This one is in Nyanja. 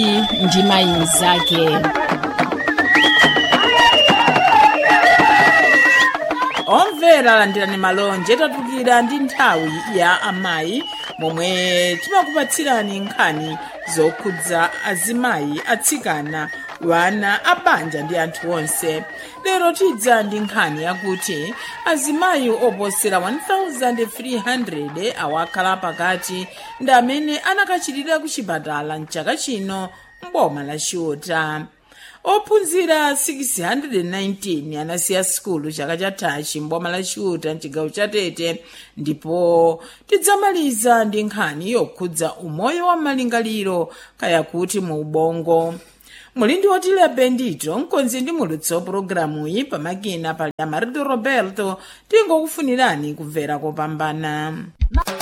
mayi ndi mayi mnzake omvera landirani malonje tatukira ndi nthawi ya amayi momwe timakupatsirani nkhani zokhudza azimayi atsikana wana abanja ndi anthu onse lero tidza ndi nkhani yakuti azimayi oposera 1300 awakhala pakati ndi amene anakachitira ku chipatala mchaka chino mboma la chiuta ophunzira 619 anasiya sikulu chaka chathachi mboma la chiuta mchigawo cha tete ndipo tidzamaliza ndi nkhani yokhudza umoyo wa malingaliro kaya kuti mu ubongo muli ndi otile bendito mkonzi ndi mulutsi wa pulogalamuyi pamakina pali amarito roberto tingokufunirani kumvera kopambana